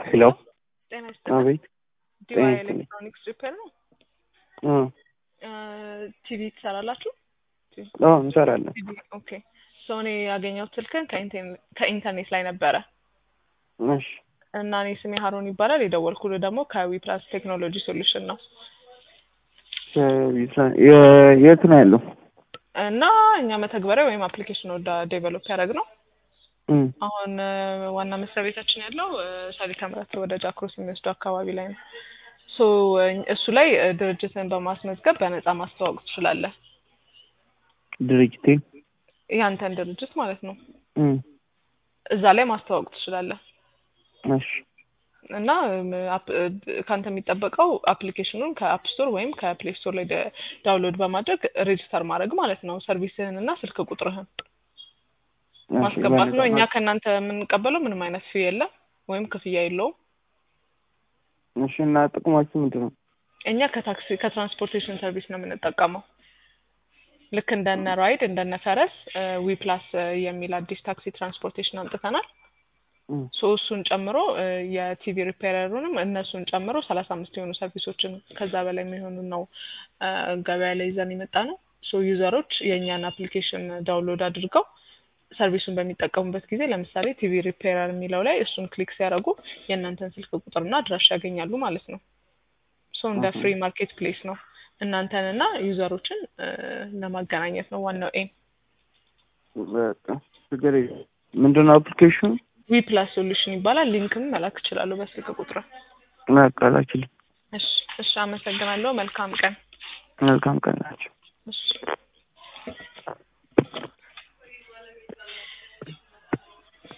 ሄሎ ጤና ይስጥልኝ። አቤት ዲዋይ ጤና ይስጥልኝ። ኤሌክትሮኒክስ ሪፔር ነው። አ ቲቪ ትሰራላችሁ? አዎ እንሰራለን። ቲቪ ኦኬ። ሰው እኔ ያገኘሁት ስልክን ከኢንቴን- ከኢንተርኔት ላይ ነበረ እሺ እና እኔ ስሜ ሀሮን ይባላል። የደወልኩልህ ደግሞ ከዊ ፕላስ ቴክኖሎጂ ሶሉሽን ነው ከቢሳ- የ- የት ነው ያለው? እና እኛ መተግበሪያ ወይም አፕሊኬሽን ወደ ዴቨሎፕ ያደረግ ነው። እም፣ አሁን እ፣ ዋና መስሪያ ቤታችን ያለው እ፣ ሰሊካ ምረት ወደ ጃክሮስ የሚወስዱ አካባቢ ላይ ነው። ሶ እ፣ እሱ ላይ እ፣ ድርጅትን በማስመዝገብ በነፃ ማስተዋወቅ ትችላለህ። ድርጅቴ ያንተን ድርጅት ማለት ነው። እም፣ እዛ ላይ ማስተዋወቅ ትችላለህ። እሺ እና እም፣ አፕ- እ፣ ከአንተ የሚጠበቀው አፕሊኬሽኑን ከአፕ ስቶር ወይም ከፕሌይ ስቶር ላይ ደ- ዳውንሎድ በማድረግ ሬጅስተር ማድረግ ማለት ነው። ሰርቪስህን እና ስልክ ቁጥርህን እሺ፣ ማስገባት ነው። በነፃ እኛ ማለት- ከእናንተ የምንቀበለው ምንም አይነት ፊ የለም ወይም ክፍያ የለውም። እሺ እና ጥቅማችሁ ምንድን ነው? እኛ ከታክሲ ከትራንስፖርቴሽን ሰርቪስ ነው የምንጠቀመው። ልክ እንደነ ራይድ እንደነ ፈረስ ዊ ፕላስ የሚል አዲስ ታክሲ ትራንስፖርቴሽን አምጥተናል። እም፣ ሶ እሱን ጨምሮ እ፣ የቲቪ ሪፔረሩንም እነሱን ጨምሮ ሰላሳ አምስት የሆኑ ሰርቪሶችን ከዛ በላይ የሚሆኑ ነው እ፣ ገበያ ላይ ይዘን የመጣ ነው። ሶ ዩዘሮች የእኛን አፕሊኬሽን ዳውንሎድ አድርገው ሰርቪሱን በሚጠቀሙበት ጊዜ ለምሳሌ ቲቪ ሪፔረር የሚለው ላይ እሱን ክሊክ ሲያደርጉ የእናንተን ስልክ ቁጥርና አድራሻ ያገኛሉ ማለት ነው። ሶ እንደ ኦኬ። ፍሪ ማርኬት ፕሌስ ነው እናንተንና ዩዘሮችን እ፣ ለማገናኘት ነው ዋናው ኤም። በቃ ችግር የለም። ምንድን ነው አፕሊኬሽኑ? ዊ ፕላስ ሶሉሽን ይባላል። ሊንክም መላክ እችላለሁ በስልክ ቁጥር። በቃ ላኪልኝ። እሺ፣ እሺ፣ አመሰግናለሁ። መልካም ቀን። መልካም ቀን ናቸው። እሺ